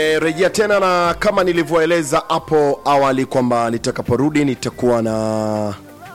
E, rejea tena na kama nilivyoeleza hapo awali kwamba nitakaporudi nitakuwa na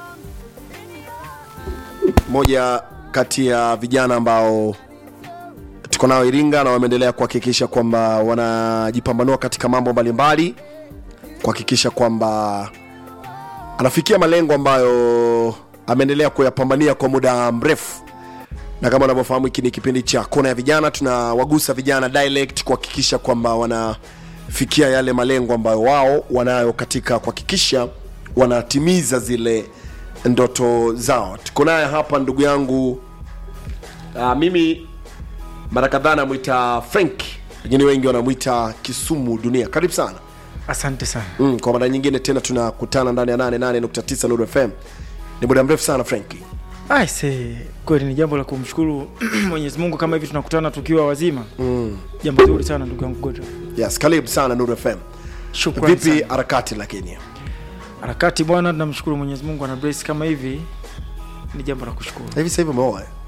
moja kati ya vijana ambao tuko nao Iringa na wameendelea kuhakikisha kwamba wanajipambanua katika mambo mbalimbali, kuhakikisha kwamba anafikia malengo ambayo ameendelea kuyapambania kwa muda mrefu na kama unavyofahamu hiki ni kipindi cha kona ya vijana tunawagusa vijana direct kuhakikisha kwamba wanafikia yale malengo ambayo wao wanayo katika kuhakikisha wanatimiza zile ndoto zao tuko naye hapa ndugu yangu uh, mimi mara kadhaa namwita frank lakini wengi wanamwita kisumu dunia karibu sana asante sana mm, kwa mara nyingine tena tunakutana ndani ya 88.9 Lulu fm ni muda mrefu sana franki aise kweli ni jambo la kumshukuru mwenyezi mungu kama hivi tunakutana tukiwa wazima mm. jambo zuri sana ndugu yangu Godfrey. yes karibu sana Nuru fm Shukrani vipi sana. harakati lakini harakati bwana tunamshukuru mwenyezi mungu ana brace kama hivi ni jambo la kushukuru hivi sasa hivi umeoa eh?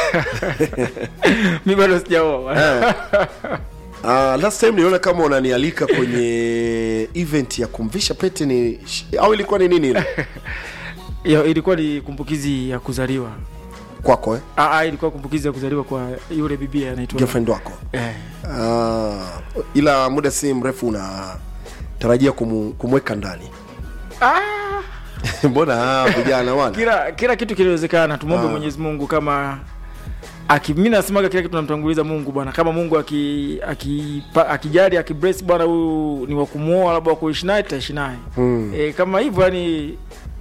mi bado sijaoa Eh. Uh, last time niliona kama unanialika kwenye event ya kumvisha pete ni au ilikuwa ni nini ile Ya, ilikuwa ni kumbukizi ya kuzaliwa kwako eh? ah, ah, ilikuwa kumbukizi ya kuzaliwa kwa yule bibi anaitwa girlfriend wako eh, uh, ila muda si mrefu unatarajia kumu, kumweka ndani ah, mbona ah, vijana wana kila kila kitu kinawezekana tumwombe Ah. mwenyezi mungu kama aki mi nasemaga kila kitu namtanguliza mungu bwana kama mungu aki- aki- pa- akijali akibrace bwana huyu ni wakumuoa labda wakuishi naye tutaishi naye Mm. e, kama hivyo yani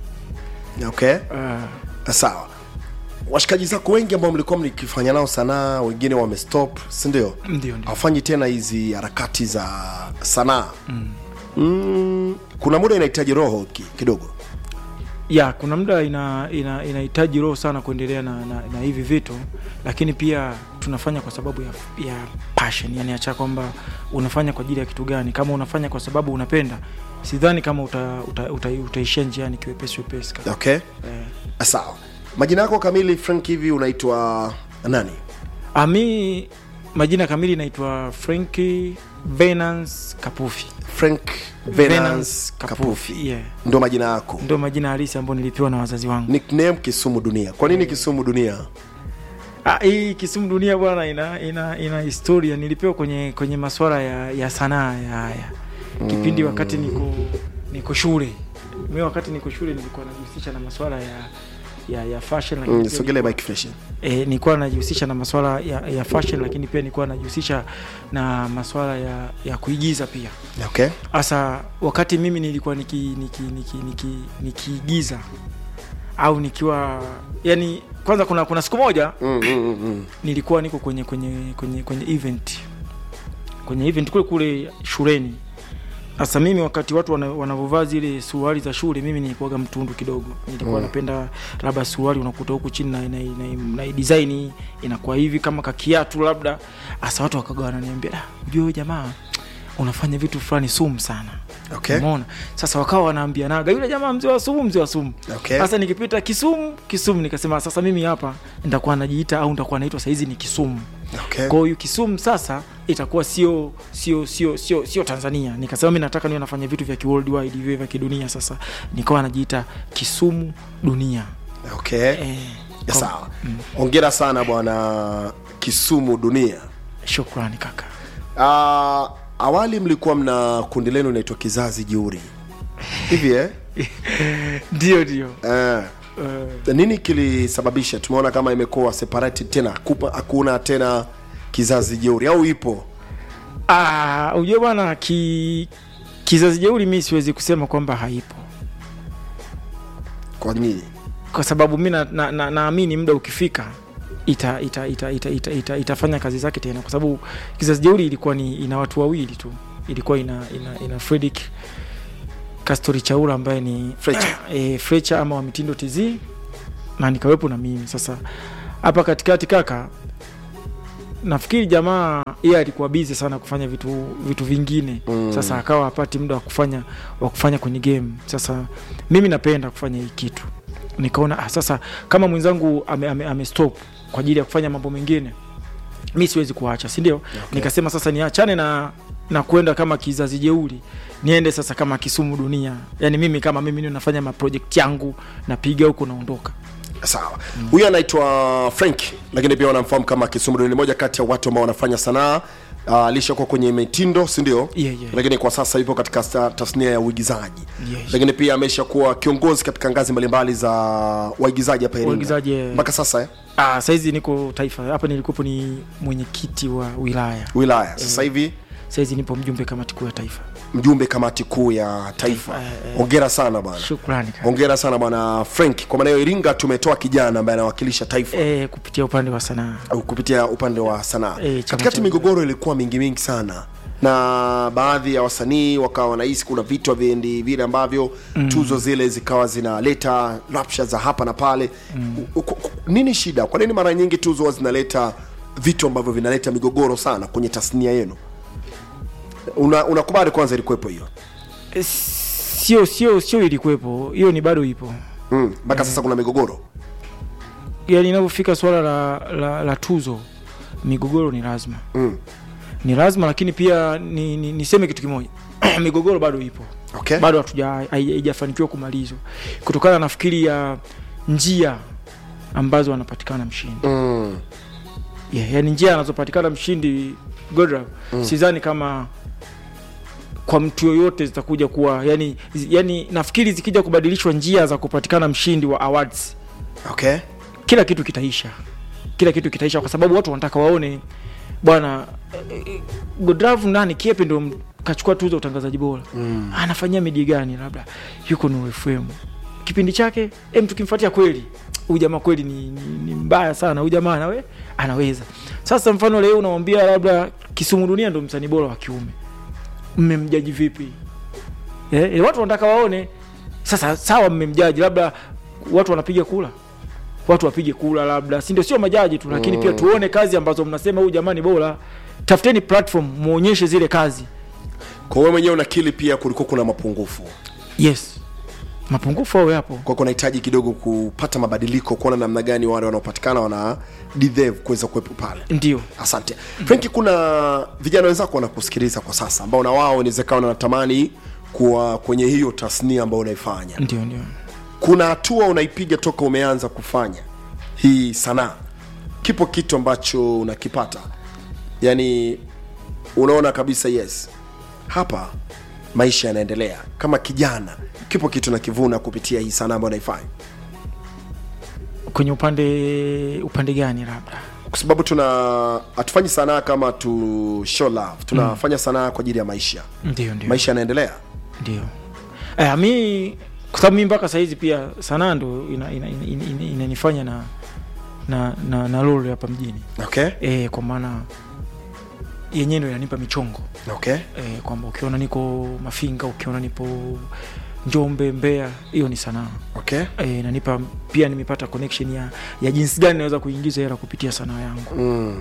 okay uh, sawa washikaji zako wengi ambao mlikuwa mlikifanya nao sanaa wengine wamestop sindio ndio ndio hawafanyi tena hizi harakati za sanaa mm. Mm, kuna muda inahitaji roho ki, kidogo ya kuna muda ina ina- inahitaji roho sana kuendelea na, na, na hivi vitu lakini pia tunafanya kwa sababu ya, ya passion yani acha kwamba unafanya kwa ajili ya kitu gani kama unafanya kwa sababu unapenda sidhani kama uta, uta, uta, utaishia njiani kiwepesi wepesi kaka. okay eh. sawa majina yako kamili frank hivi unaitwa nani Ah, mi majina kamili naitwa Franki Venance Kapufi. frank venance kapufi Yeah. ndo majina yako Ndio majina halisi ambayo nilipewa na wazazi wangu. nickname kisumu dunia kwa nini kisumu dunia Ah, hii Kisumu Dunia bwana ina, ina ina historia nilipewa kwenye kwenye masuala ya, ya sanaa ya haya. Kipindi wakati niko niko shule. Mimi wakati niko shule nilikuwa najihusisha na masuala ya ya, ya fashion lakini mm, pia sogele bike fresh e, nilikuwa najihusisha na masuala ya, ya fashion lakini pia nilikuwa najihusisha na masuala ya, ya kuigiza pia. okay hasa wakati mimi nilikuwa niki niki niki niki nikiigiza au nikiwa yani kwanza kuna kuna siku moja mm, mm, mm, mm. nilikuwa niko kwenye kwenye kwenye kwenye event kwenye event kule kule shuleni sasa mimi wakati watu wana- wanavyovaa zile suruali za shule mimi nilikuwaga mtundu kidogo nilikuwa Mm. napenda labda suruali unakuta huku chini na, na, na, na design inakuwa hivi kama kakiatu labda hasa watu wakaga wananiambia "Da, ujue huyu jamaa unafanya vitu fulani sumu sana okay umeona sasa wakawa wanaambianaga yule jamaa mzee wa sumu mzee wa sumu okay sasa nikipita kisumu kisumu nikasema sasa mimi hapa nitakuwa najiita au nitakuwa naitwa saizi ni kisumu okay kwa hiyo kisumu sasa itakuwa sio sio sio sio sio tanzania nikasema mi nataka niwe nafanya vitu vya kiworldwide viwe vya kidunia sasa nikawa najiita kisumu dunia okay eh, Ya, kwa- sawa ongera sana bwana kisumu dunia shukrani kaka uh, awali mlikuwa mna kundi lenu inaitwa kizazi jeuri hivi eh? ndio ndio uh, uh, nini kilisababisha tumeona kama imekuwa separated tena Kupa- hakuna tena kizazi jeuri au ipo ah, ujue bwana ki, kizazi jeuri mi siwezi kusema kwamba haipo kwa nini kwa sababu mi naamini na, na, naamini muda ukifika ita, ita, ita, ita, ita, ita, itafanya kazi zake tena kwa sababu kizazi jeuri ilikuwa ni ina watu wawili tu ilikuwa ina ina, ina Fredrick Castori Chaula ambaye ni Fletcher. e, Fletcher ama wa mitindo TZ na nikawepo na mimi sasa hapa katikati kaka nafikiri jamaa yeye alikuwa busy sana kufanya vitu vitu vingine Mm. sasa akawa hapati muda wa kufanya wa kufanya kwenye game sasa mimi napenda kufanya hii kitu nikaona ah, sasa kama mwenzangu ame, ame, ame stop kwa ajili ya kufanya mambo mengine mi siwezi kuacha si ndio Okay. nikasema sasa niachane na na kwenda kama kizazi jeuli niende sasa kama kisumu dunia yani mimi kama mimi ndio nafanya maprojekt yangu napiga huko naondoka sawa huyu anaitwa frank lakini pia wanamfahamu kama kisumu ni moja kati ya watu ambao wanafanya sanaa uh, alishakuwa kwenye mitindo si ndio Yeah, yeah. lakini kwa sasa yupo katika sta- tasnia ya uigizaji Yes. lakini pia ameshakuwa kiongozi katika ngazi mbalimbali za waigizaji hapa Iringa. Waigizaji, eh. mpaka sasa eh? ah, saizi niko taifa hapa nilikuwepo ni mwenyekiti wa wilaya wilaya sasa hivi saizi nipo mjumbe kamati kuu ya taifa mjumbe kamati kuu ya taifa Eh, eh. hongera sana bwana shukrani kaka. hongera sana bwana frank kwa maana hiyo iringa tumetoa kijana ambaye anawakilisha taifa eh, kupitia upande wa sanaa au kupitia upande wa sanaa Eh, chama katikati cha- migogoro ilikuwa mingi mingi sana na baadhi ya wasanii wakawa wanahisi kuna vitu viendi vile ambavyo mm. tuzo zile zikawa zinaleta rapsha za hapa na pale mm. nini shida kwa nini mara nyingi tuzo huwa zinaleta vitu ambavyo vinaleta migogoro sana kwenye tasnia yenu una unakubali kwanza ilikuwepo hiyo Eh, sio sio sio ilikuwepo hiyo ni bado ipo Mm, mpaka sasa kuna migogoro yani inavyofika swala la, la, la tuzo migogoro ni lazima mm. ni lazima lakini pia ni, ni, niseme kitu kimoja migogoro bado ipo okay. bado hatuja hai- haijafanikiwa kumalizwa kutokana nafikiri ya njia ambazo anapatikana mshindi mm. yeah, yani njia anazopatikana mshindi Godra mm. sidhani kama kwa mtu yoyote zitakuja kuwa yani, yani nafikiri zikija kubadilishwa njia za kupatikana mshindi wa awards okay. kila kitu kitaisha kila kitu kitaisha kwa sababu watu wanataka waone bwana eh, eh, Godravu nani Kiepe ndo m- kachukua tuzo ya utangazaji bora mm. anafanyia media gani labda yuko Nuru FM kipindi chake em tukimfuatia kweli huyu jamaa kweli ni, ni, ni mbaya sana huyu jamaa nawe anaweza sasa mfano leo unamwambia labda Kisumu Dunia ndo msanii bora wa kiume mmemjaji vipi eh, eh, watu wanataka waone sasa sawa mmemjaji labda watu wanapiga kula watu wapige kula labda si ndio sio majaji tu lakini pia tuone kazi ambazo mnasema huyu jamani bora tafuteni platform muonyeshe zile kazi kwa wewe mwenyewe unakili pia kulikuwa kuna mapungufu yes mapungufu au yapo kwa kunahitaji kidogo kupata mabadiliko kuona namna gani wale wanaopatikana wana deserve kuweza kuwepo pale ndio asante frenki kuna vijana wenzako wanakusikiliza kwa sasa ambao na wao inawezekana wanatamani kuwa kwenye hiyo tasnia ambayo unaifanya ndio ndio kuna hatua unaipiga toka umeanza kufanya hii sanaa kipo kitu ambacho unakipata yaani unaona kabisa yes hapa maisha yanaendelea kama kijana kipo kitu nakivuna kupitia hii sanaa ambayo naifanya kwenye upande upande gani labda kwa sababu tuna hatufanyi sanaa kama tu show love tunafanya mm. sanaa kwa ajili ya maisha ndio ndio maisha yanaendelea ndio eh, mi kwa sababu mi mpaka sahizi pia sanaa ndo inanifanya ina, ina, ina, inanifanya na na na, na lori hapa mjini okay e, kwa maana yenyewe ndo inanipa michongo okay e, kwamba ukiona niko mafinga ukiona nipo njombe mbea hiyo ni sanaa okay e, nanipa pia nimepata connection ya, ya jinsi gani naweza kuingiza hela kupitia sanaa yangu mm.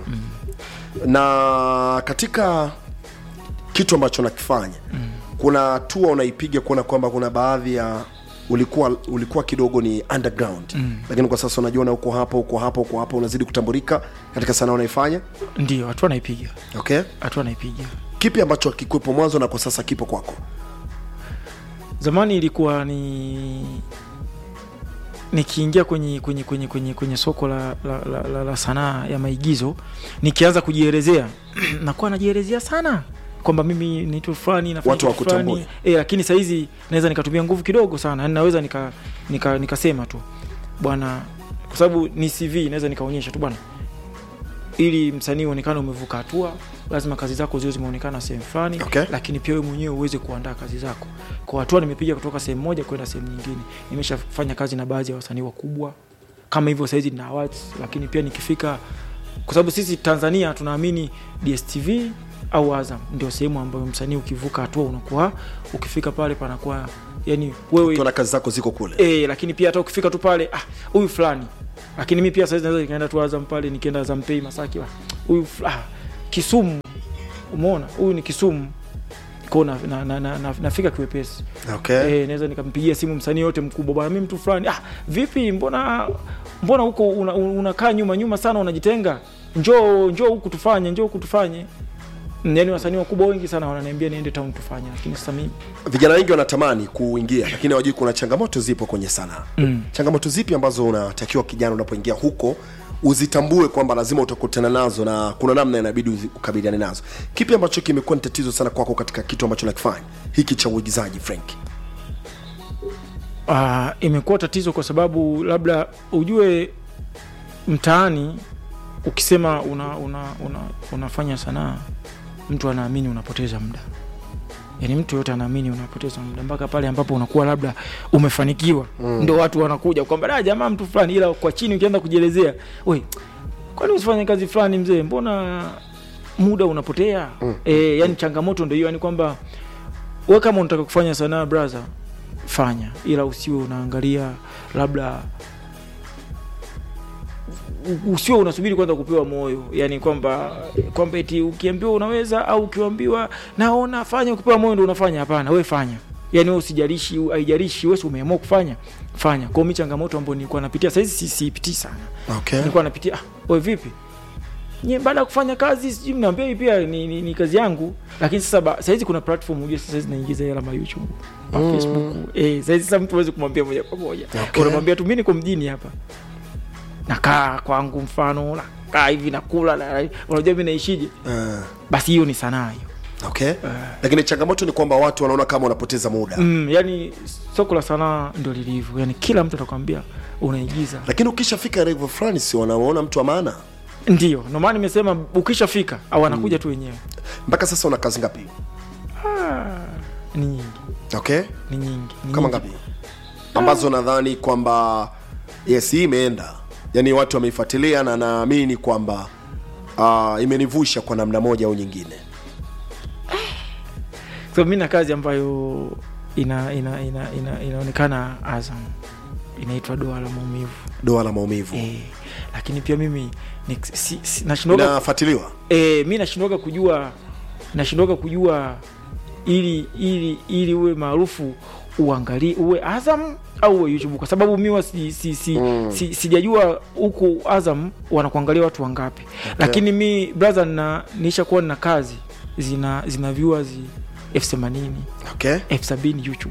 na katika kitu ambacho nakifanya mm. kuna hatua unaipiga kuona kwamba kuna baadhi ya ulikuwa ulikuwa kidogo ni underground mm. lakini kwa sasa unajiona uko hapa uko hapa uko hapa unazidi kutambulika katika sanaa unaifanya ndio hatua naipiga okay hatua naipiga kipi ambacho kikuwepo mwanzo na kwa sasa kipo kwako zamani ilikuwa ni nikiingia kwenye kwenye kwenye kwenye kwenye soko la, la, la, la, la sanaa ya maigizo nikianza kujielezea nakuwa najielezea sana kwamba mimi nitu fulani nafanya Watu kitu fulani. wakutambue. e, lakini sahizi naweza nikatumia nguvu kidogo sana yani naweza nika nika nikasema tu bwana kwa sababu ni cv naweza nikaonyesha tu bwana ili msanii uonekane umevuka hatua lazima kazi zako ziwe zimeonekana sehemu fulani Okay. lakini pia wewe mwenyewe uweze kuandaa kazi zako kwa hatua nimepiga kutoka sehemu moja kwenda sehemu nyingine nimeshafanya kazi na baadhi ya wasanii wakubwa kama hivyo sahizi na awards lakini pia nikifika kwa sababu sisi tanzania tunaamini dstv au azam ndio sehemu ambayo msanii ukivuka hatua unakuwa ukifika pale panakuwa yani wewe tuna kazi zako ziko kule e, lakini pia hata ukifika tu pale ah, huyu fulani lakini mi pia saizi naweza nikaenda tu azam pale nikienda azam pay masaki ah, huyu fula- ah, kisumu umeona huyu ni kisumu ko na, na, na, na, na, nafika kiwepesi okay e, naweza nikampigia simu msanii yote mkubwa bwana mi mtu fulani ah, vipi mbona mbona huko unakaa una unakaa nyuma nyuma sana unajitenga njoo njoo huku tufanye njoo huku tufanye yani wasanii wakubwa wengi sana wananiambia niende town tufanye lakini sasa mimi vijana wengi wanatamani kuingia lakini hawajui kuna changamoto zipo kwenye sanaa Mm. changamoto zipi ambazo unatakiwa kijana unapoingia huko uzitambue kwamba lazima utakutana nazo na kuna namna inabidi uzi- ukabiliane nazo kipi ambacho kimekuwa ni tatizo sana kwako katika kitu ambacho nakifanya hiki cha uigizaji frank uh, imekuwa tatizo kwa sababu labda ujue mtaani ukisema una, una, una, unafanya sanaa mtu anaamini unapoteza muda yaani mtu yote anaamini unapoteza muda mpaka pale ambapo unakuwa labda umefanikiwa mm. ndo watu wanakuja kwamba da jamaa mtu fulani ila kwa chini ukianza kujielezea we kwani usifanye kazi fulani mzee mbona muda unapotea mm. e, yani changamoto ndo hiyo yani kwamba we kama unataka kufanya sanaa braha fanya ila usiwe unaangalia labda u- usiwe unasubiri kwanza kupewa moyo yani kwamba kwamba eti ukiambiwa unaweza au ukiambiwa naona fanya ukipewa moyo ndo unafanya hapana we fanya yani we usijalishi haijalishi wesi umeamua kufanya fanya kwao mi changamoto ambayo nilikuwa napitia sahizi si- siipitii sana okay. nilikuwa napitia ah, we vipi nye baada ya kufanya kazi sijui mnaambia hii pia ni, ni, ni kazi yangu lakini sasa ba- sahizi kuna platform ujue sasa zinaingiza hela ma youtube ma Mm. facebook eh, sahizi sasa mtu awezi kumwambia moja kwa moja Okay. unamwambia tu mi niko mjini hapa nakaa kwangu mfano nakaa hivi nakula na, unajua mi naishije uh, basi hiyo ni sanaa hiyo okay. lakini changamoto ni kwamba watu wanaona kama unapoteza muda mm, yani soko la sanaa ndio lilivyo yani kila mtu atakwambia unaigiza lakini ukishafika level fulani si wanaona mtu wa maana ndio ndomaana nimesema ukishafika au anakuja tu wenyewe mpaka sasa una kazi ngapi ah, ni nyingi okay ni nyingi ni kama nyingi. ngapi ambazo nadhani kwamba yes hii imeenda yaani watu wameifuatilia na naamini kwamba uh, imenivusha kwa namna moja au nyingine so mi na kazi ambayo ina, ina, ina, ina, inaonekana azam inaitwa doa la maumivu doa la maumivu e, lakini pia mimi ni, si, si, nashindwaga inafuatiliwa e, mi nashindwaga kujua nashindwaga kujua ili ili ili uwe maarufu uangalie uwe azam au uwe youtube kwa sababu mi wa si, si, si, Mm. si, sijajua huku azam wanakuangalia watu wangapi okay. lakini mi brother na niisha kuwa na kazi zina zina viewers elfu themanini okay elfu sabini youtube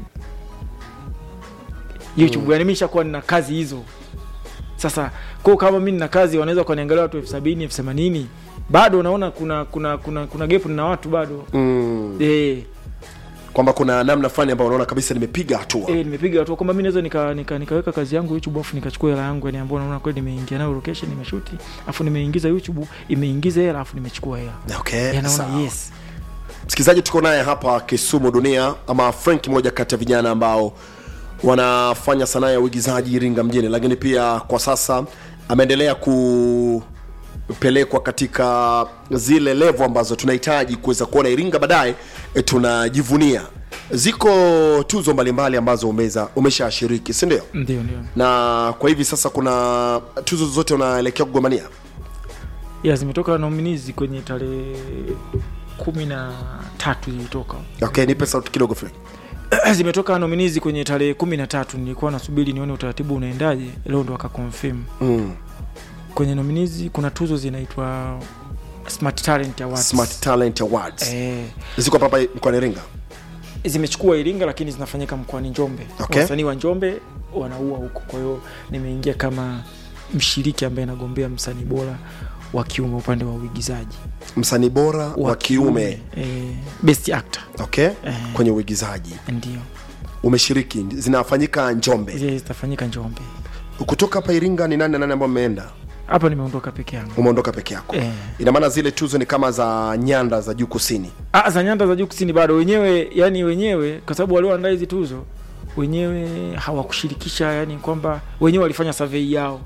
youtube mm. yani mi nishakuwa nina kazi hizo sasa ko kama mi nina kazi wanaweza kuniangalia watu elfu sabini elfu themanini bado unaona kuna kuna kuna kuna gepu na watu bado mm. eh kwamba kuna namna fulani ambayo unaona kabisa nimepiga hatua eh nimepiga hatua kwamba mi naweza nika, nika, nikaweka kazi yangu youtube afu nikachukua hela yangu yani ambao naona kweli nimeingia nayo location nimeshuti afu nimeingiza youtube imeingiza hela afu nimechukua hela okay yanaona sawa. yes msikilizaji tuko naye hapa kisumu dunia ama frank moja kati ya vijana ambao wanafanya sanaa ya uigizaji iringa mjini lakini pia kwa sasa ameendelea kupelekwa katika zile levo ambazo tunahitaji kuweza kuona iringa baadaye e, tunajivunia ziko tuzo mbalimbali ambazo umeza umeshashiriki si ndio ndio ndio na kwa hivi sasa kuna tuzo zote unaelekea kugombania ya zimetoka nominees kwenye tarehe kumi na tatu zilitoka okay nipe sauti kidogo frank zimetoka nominees kwenye tarehe kumi na tatu nilikuwa nasubiri nione utaratibu unaendaje leo ndo akakonfirm mm. kwenye nominees kuna tuzo zinaitwa smart talent awards smart talent awards eh, ziko hapa mkoani iringa zimechukua iringa lakini zinafanyika mkoani njombe Okay. wasanii wa njombe wanaua huko kwa hiyo nimeingia kama mshiriki ambaye nagombea msanii bora wa kiume upande wa uigizaji msanii bora wa kiume eh, best actor okay Eh. kwenye uigizaji ndio umeshiriki zinafanyika njombe zile zitafanyika njombe kutoka hapa iringa ni nani na nani ambao mmeenda hapa nimeondoka peke yangu umeondoka peke yako Eh. ina maana zile tuzo ni kama za nyanda za juu kusini Ah, za nyanda za juu kusini bado wenyewe yani wenyewe kwa sababu walioandaa hizi tuzo wenyewe hawakushirikisha yani kwamba wenyewe walifanya survey yao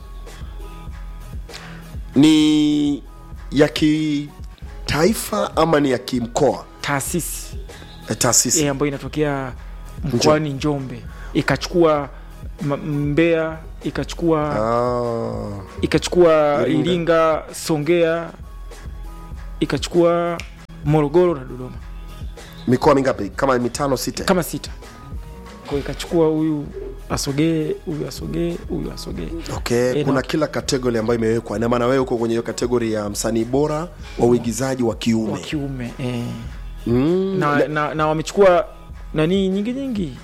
ni ya kitaifa ama ni ya kimkoa taasisi Eh, taasisi e, ambayo inatokea mkoani njombe ikachukua M- mbeya ikachukua ah. ikachukua Iringa. iringa songea ikachukua morogoro na dodoma mikoa mingapi kama mitano sita kama sita kwa ikachukua huyu asogee huyu asogee huyu asogee okay Eh, kuna na- kila kategori ambayo imewekwa ina maana wewe uko kwenye hiyo kategori ya msanii bora wa uigizaji wa kiume wa kiume eh. mm. na, na, na wamechukua nani nyingi nyingi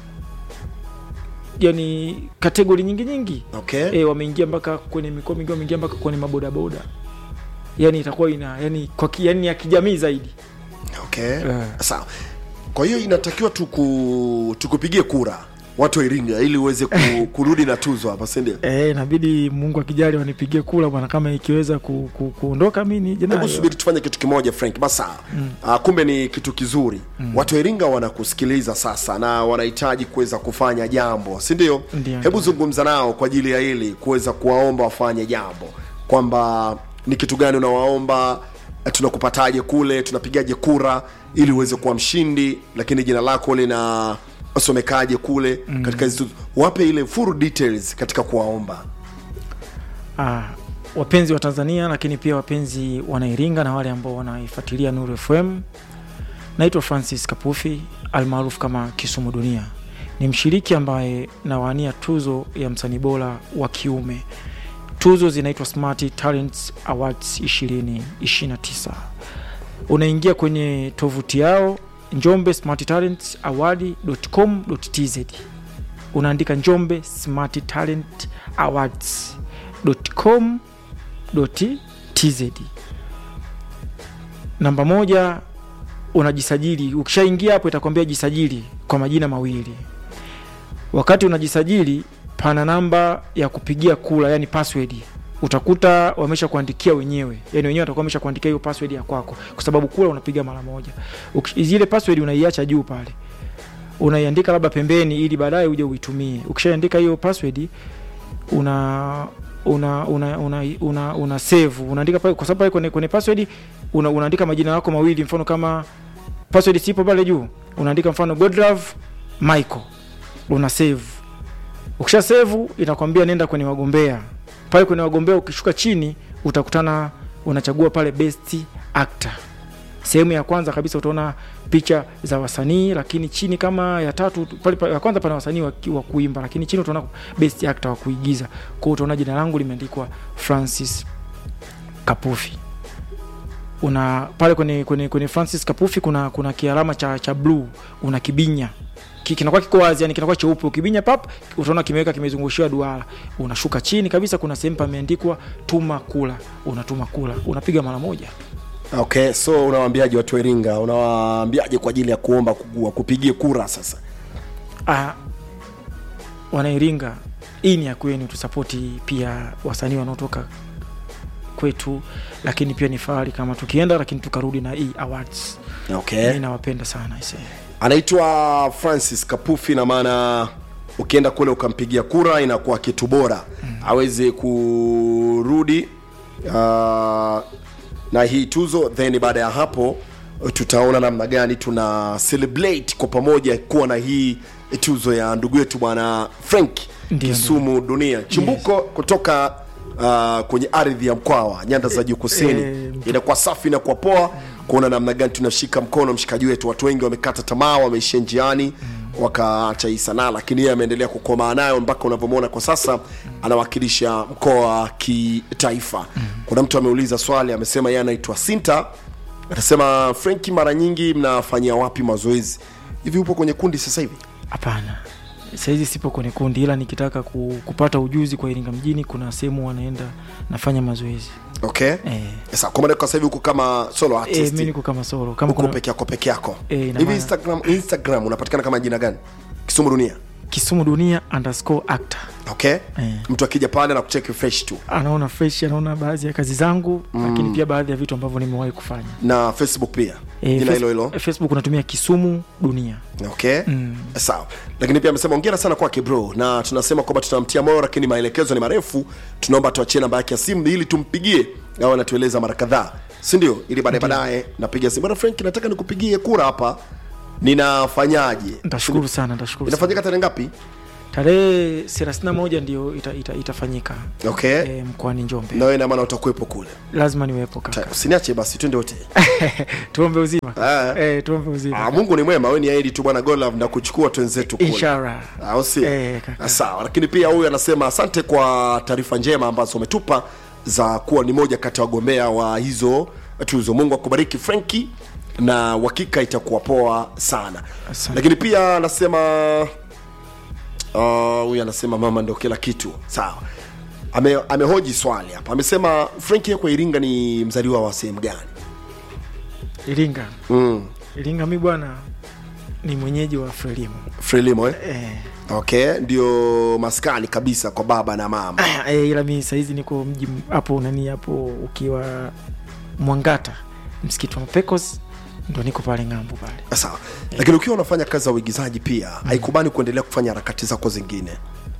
yani kategori nyingi nyingi okay e, wameingia mpaka kwenye mikoa mingi wameingia mpaka kwenye mabodaboda yani itakuwa ina yani kwa ki, yani ya kijamii zaidi okay Eh. sawa kwa hiyo inatakiwa tuku, tukupigie kura watu wa iringa ili uweze ku, kurudi na tuzo hapa sindio Eh, inabidi mungu akijali wanipigie kula bwana kama ikiweza ku, ku, kuondoka mi nije hebu nayo subiri tufanye kitu kimoja frank basa mm. uh, kumbe ni kitu kizuri mm. watu wa iringa wanakusikiliza sasa na wanahitaji kuweza kufanya jambo si ndio Ndio, hebu ndio. zungumza nao kwa ajili ya hili kuweza kuwaomba wafanye jambo kwamba ni kitu gani unawaomba eh, tunakupataje kule tunapigaje kura ili uweze kuwa mshindi lakini jina lako lina somekaje kule mm. katika hizi tuzo. wape ile full details katika kuwaomba ah, wapenzi wa tanzania lakini pia wapenzi wanairinga na wale ambao wanaifuatilia nuru fm naitwa francis kapufi almaarufu kama kisumu dunia ni mshiriki ambaye nawania tuzo ya msanii bora wa kiume tuzo zinaitwa smart talents awards 2029 unaingia kwenye tovuti yao njombe smart talent award.com tz unaandika njombe smart talent awards.com tz namba moja unajisajili ukishaingia hapo itakwambia jisajili kwa majina mawili wakati unajisajili pana namba ya kupigia kula yani password utakuta wamesha kuandikia wenyewe yani wenyewe watakuwa wamesha kuandikia hiyo password ya kwako kwa sababu kula unapiga mara moja Uki- zile password unaiacha juu pale unaiandika labda pembeni ili baadaye uje uitumie ukishaandika hiyo password una una una una, una, una save unaandika pale kwa sababu pale kwenye, kwenye password una, unaandika majina yako mawili mfano kama password sipo pale juu unaandika mfano Godlove Michael una save ukisha save inakwambia nenda kwenye wagombea pale kwenye wagombea ukishuka chini utakutana unachagua pale best actor sehemu ya kwanza kabisa utaona picha za wasanii lakini chini kama ya tatu pale pa- ya kwanza pana wasanii wa, ki- wa kuimba lakini chini utaona best actor wa kuigiza kwao utaona jina langu limeandikwa francis kapufi una pale kwenye, kwenye, kwenye francis kapufi kuna kuna kialama cha, cha bluu una kibinya Ki- kinakuwa kiko wazi yani kinakuwa cheupe ukibinya pap utaona kimeweka kimezungushiwa duara unashuka chini kabisa kuna sehemu pameandikwa tuma kula unatuma kula unapiga mara moja okay so unawaambiaje watu wa iringa unawaambiaje kwa ajili ya kuomba kugua kupigie kura sasa Ah, wanairinga hii ni ya kwenu tusapoti pia wasanii wanaotoka kwetu lakini pia ni fahari kama tukienda lakini tukarudi na hii awards okay mi nawapenda sana ise anaitwa francis kapufi na maana ukienda kule ukampigia kura inakuwa kitu bora mm. aweze kurudi uh, na hii tuzo then baada ya hapo tutaona namna gani tuna celebrate kwa pamoja kuwa na hii tuzo ya ndugu yetu bwana frank Ndio, kisumu dunia chimbuko yes. kutoka uh, kwenye ardhi ya mkwawa nyanda za juu kusini eh, inakuwa safi na kwa poa kuona namna gani tunashika mkono mshikaji wetu watu wengi wamekata tamaa wameishia njiani wakaacha hii sanaa lakini yeye ameendelea kukomaa nayo mpaka unavyomwona kwa sasa anawakilisha mkoa wa kitaifa kuna mtu ameuliza swali amesema yeye anaitwa sinta anasema frenki mara nyingi mnafanyia wapi mazoezi hivi upo kwenye kundi sasa hivi hapana sahizi sipo kwenye kundi ila nikitaka ku, kupata ujuzi kwa iringa mjini kuna sehemu wanaenda nafanya mazoezi okay eh, sasa kwa maana kwa sasa hivi uko kama solo eh, artist mi niko kama solo kama uko kuna peke yako peke yako Eh, ina hivi maana- instagram instagram unapatikana kama jina gani kisumu dunia kisumu dunia underscore actor okay Eh. mtu akija pale na kucheki fresh tu anaona fresh anaona baadhi ya kazi zangu mm. lakini pia baadhi ya vitu ambavyo nimewahi kufanya na facebook pia Eh, jina Face- hilo hilo facebook unatumia kisumu dunia okay Mm. sawa lakini pia amesema ongera sana kwake bro na tunasema kwamba tunamtia moyo lakini maelekezo ni marefu tunaomba tuachie namba yake ya simu ili tumpigie au anatueleza mara kadhaa si ndio ili baadaye baadaye napiga simu bwana frank nataka nikupigie kura hapa ninafanyaje ntashukuru sana ntashukuru sana. inafanyika tarehe ngapi tarehe thelathini na moja ndio ita, ita, itafanyika okay e, mkoani Njombe. na wewe ina maana utakuwepo kule Lazima niwepo kaka, Ta- usiniache basi twende wote tuombe uzima Ah. e, tuombe uzima Ah, mungu ni mwema wewe ni aidi tu bwana golov na kuchukua twenzetu kule inshallah. au si Eh, kaka. Ah, sawa lakini pia huyu anasema asante kwa taarifa njema ambazo umetupa za kuwa ni moja kati ya wagombea wa hizo tuzo mungu akubariki frenki na uhakika itakuwa poa sana Asante. lakini pia anasema ah, huyu anasema mama ndio kila kitu sawa Ame, amehoji swali hapa amesema frenki kwa iringa ni mzaliwa wa sehemu gani Iringa, mm. Iringa mi bwana ni mwenyeji wa Frelimu frelimo eh? e, okay ndio maskani kabisa kwa baba na mama e, ila mi sahizi niko mji m- hapo nani hapo ukiwa Mwangata, msikiti wa Mapekos, ndo niko pale ng'ambo pale. sawa lakini ukiwa unafanya kazi za uigizaji pia haikubani kuendelea kufanya harakati zako zingine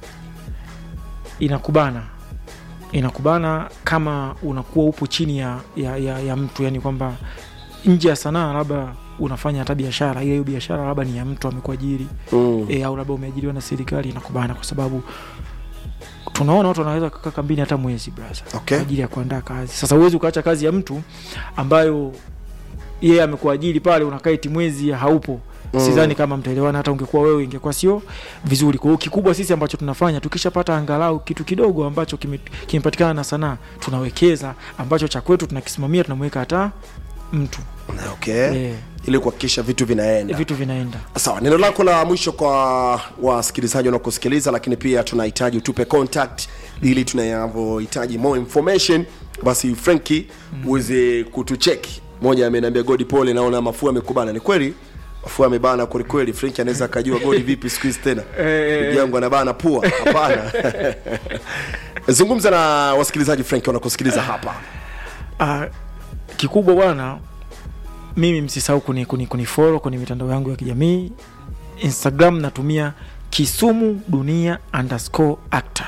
inakubana inakubana kama unakuwa upo chini ya, ya, ya, ya mtu yani kwamba nje ya sanaa labda unafanya hata biashara ile hiyo biashara labda ni ya mtu amekuajiri mm. e, au labda umeajiriwa na serikali inakubana kwa sababu tunaona watu wanaweza kukaa kambini hata mwezi brother Okay. kwa ajili ya kuandaa kazi sasa huwezi ukaacha kazi ya mtu ambayo yeye amekuajiri pale unakaa eti mwezi haupo Mm. mm. sidhani kama mtaelewana hata ungekuwa wewe ingekuwa sio vizuri kwa hiyo kikubwa sisi ambacho tunafanya tukishapata angalau kitu kidogo ambacho kime- kimepatikana na sanaa tunawekeza ambacho cha kwetu tunakisimamia tunamweka hata mtu okay eh, ili kuhakikisha vitu vinaenda vitu vinaenda sawa neno lako la mwisho kwa wasikilizaji wanaokusikiliza lakini pia tunahitaji utupe contact ili tunavyohitaji more information basi frenki uweze kutucheki moja ameniambia godi pole naona mafua amekubana ni kweli mafua amebana kwelikweli frenki anaweza akajua godi vipi siku hizi tena Eh. ndugu yangu anabana pua hapana zungumza na wasikilizaji frenki wanakusikiliza hapa Ah, kikubwa bwana mimi msisahau kuni, kuni, kunifollow kwenye mitandao yangu ya kijamii instagram natumia kisumu dunia underscore actor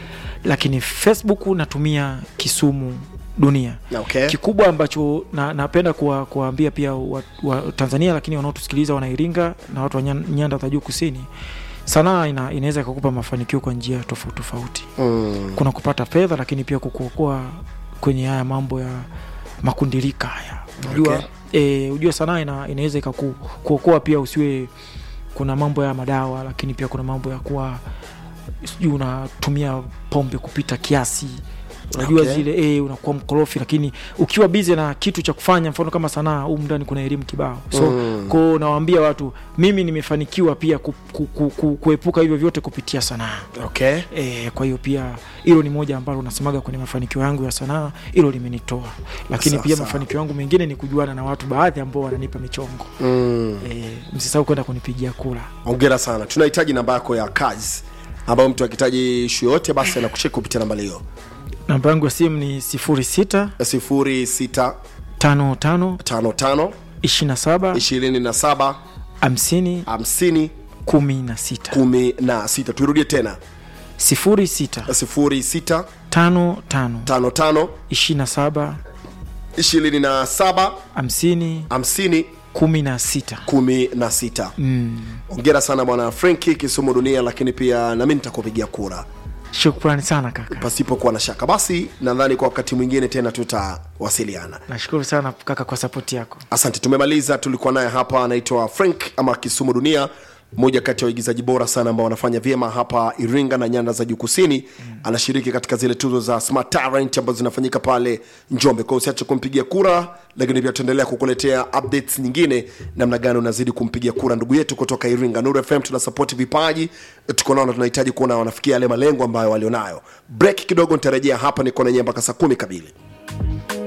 lakini facebook natumia kisumu dunia okay. kikubwa ambacho na, napenda kuwa- kuwaambia pia wa, wa tanzania lakini wanaotusikiliza wanairinga na watu wa nyan- nyanda za juu kusini sanaa ina, inaweza ikakupa mafanikio kwa njia tofauti tofauti mm. kuna kupata fedha lakini pia kukuokoa kwenye haya mambo ya makundilika haya unajua Okay. e, ujua sanaa ina, inaweza ikakuokoa pia usiwe kuna mambo ya madawa lakini pia kuna mambo ya kuwa sijui unatumia pombe kupita kiasi unajua Okay. okay. zile e, unakuwa mkorofi lakini ukiwa bize na kitu cha kufanya mfano kama sanaa humu ndani kuna elimu kibao so Mm. mm. kwao nawaambia watu mimi nimefanikiwa pia ku, ku, ku, ku, kuepuka hivyo vyote kupitia sanaa okay. E, kwa hiyo pia hilo ni moja ambalo nasemaga kwenye mafanikio yangu ya sanaa, hilo limenitoa, lakini Sawa, pia sawa. mafanikio yangu mengine ni kujuana na watu baadhi ambao wananipa michongo mm. e, msisahau kwenda kunipigia kura. ongera sana tunahitaji namba yako ya kazi ambayo mtu akihitaji ishu yoyote basi anakucheki kupitia namba hiyo Namba yangu ya simu ni sifuri sita sifuri sita tano tano tano tano ishirini na saba ishirini na saba hamsini hamsini kumi na sita kumi na sita tuirudie tena sifuri sita sifuri sita tano tano tano tano ishirini na saba ishirini na saba hamsini hamsini kumi na sita kumi na sita mm. ongera sana bwana frenki kisumu dunia lakini pia nami nitakupigia kura Shukrani sana kaka, pasipokuwa na shaka basi nadhani kwa wakati mwingine tena tutawasiliana nashukuru sana kaka kwa sapoti yako. asante tumemaliza tulikuwa naye hapa anaitwa frank ama kisumu dunia mmoja kati ya waigizaji bora sana ambao wanafanya vyema hapa iringa na nyanda za juu kusini mm. anashiriki katika zile tuzo za smart talent ambazo zinafanyika pale njombe kwao usiache kumpigia kura lakini pia tutaendelea kukuletea updates nyingine namna gani unazidi kumpigia kura ndugu yetu kutoka iringa nuru fm tunasapoti vipaji tuko nao na tunahitaji kuona wanafikia yale malengo ambayo walionayo break kidogo nitarejea hapa niko nanyewe mpaka saa kumi kamili